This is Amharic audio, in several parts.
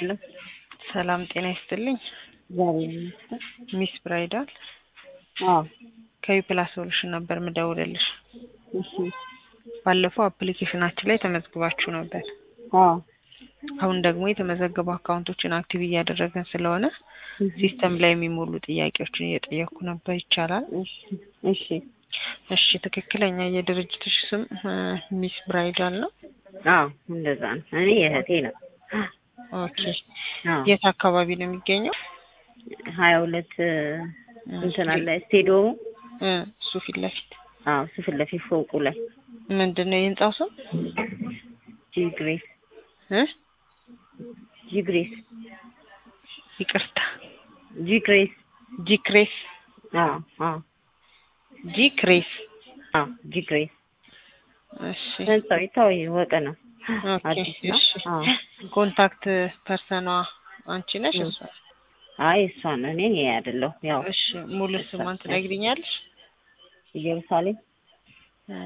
ሄሎ ሰላም ጤና ይስጥልኝ። እግዚአብሔር ይመስገን። ሚስ ብራይዳል አዎ ከዩፕላስ ሶሉሽን ነበር ምደውልልሽ። እሺ ባለፈው አፕሊኬሽናችን ላይ ተመዝግባችሁ ነበር። አዎ አሁን ደግሞ የተመዘገቡ አካውንቶችን አክቲቭ እያደረገን ስለሆነ ሲስተም ላይ የሚሞሉ ጥያቄዎችን እየጠየኩ ነበር። ይቻላል? እሺ እሺ እሺ። ትክክለኛ የድርጅትሽ ስም እ ሚስ ብራይዳል ነው? አዎ እንደዛ ነው። እኔ የእህቴ ነው። ኦኬ። አዎ የት አካባቢ ነው የሚገኘው? ሀያ ሁለት እንትን አለ ስቴዲየሙ እ እሱ ፊት ለፊት አዎ እሱ ፊት ለፊት ፎቁ ላይ ምንድን ነው የህንጻው ስም? ጂ ግሬስ እ ጂ ግሬስ ይቅርታ ጂ ግሬስ ጂ ክሬስ አዎ አዎ ጂ ክሬስ። አዎ ጂ ግሬስ እሺ ህንጻው የታወቀ ነው። ኦኬ አዲስ ነው። እሺ። አዎ ኮንታክት ፐርሰኗ አንቺ ነሽ? እ እሷ? አይ እሷ ነው እኔ አይደለሁ። ያው እሺ ሙሉ ስሟን ትነግሪኛለሽ? ኢየሩሳሌም እ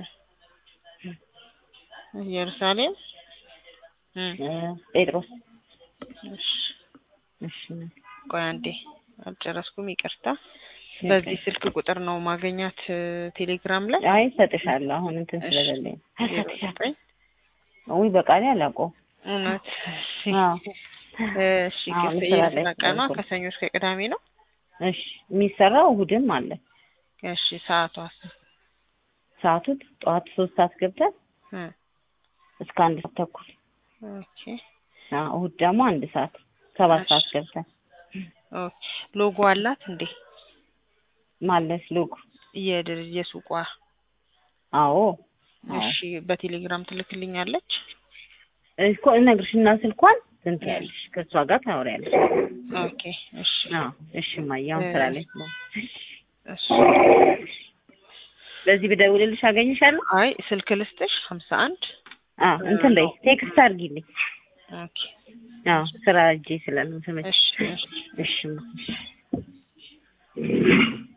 ኢየሩሳሌም እ እ ጴጥሮስ እሺ እሺ ቆይ አንዴ አልጨረስኩም፣ ይቅርታ። በዚህ ስልክ ቁጥር ነው ማገኛት እ ቴሌግራም ላይ አይ እሰጥሻለሁ አሁን እንትን እሺ። ስለሌለኝ ዜሮ ዘጠኝ ውይ በቃሌ አላውቀውም። እውነት አዎ እሺ አሁን ክፍያ ስራ ላይ የስራ ቀኗ ስለሆንኩ። ከሰኞ እስከ ቅዳሜ ነው። እሺ የሚሰራው እሑድም አለ። እሺ ሰዓቷስ? ሰዓቱ ጠዋት ሶስት ሰዓት ገብተን እ እስከ አንድ ሰዓት ተኩል ኦኬ አዎ እሑድ ደግሞ አንድ ሰዓት ሰባት እሺ። ሰዓት ገብተን ኦኬ ሎጎ አላት እንዴ? ማለት ሎጎ የድር- የሱቋ አዎ አዎ እሺ በቴሌግራም ትልክልኛለች። እኮ እነግርሽና ስልኳን እንትን ትያለሽ ከእሷ ጋር ታወሪያለሽ። ኦኬ እሺ አዎ እሺ እማዬ አሁን እ ስራ ላይ እሺ በዚህ ብደውልልሽ አገኝሻለሁ። አይ ስልክ ልስጥሽ ሀምሳ አንድ አዎ እንትን በይ ቴክስት አድርጊልኝ። ኦኬ አዎ ስራ እጄ ስለምትመች እሺ እሺ እሺ እማ፣ እሺ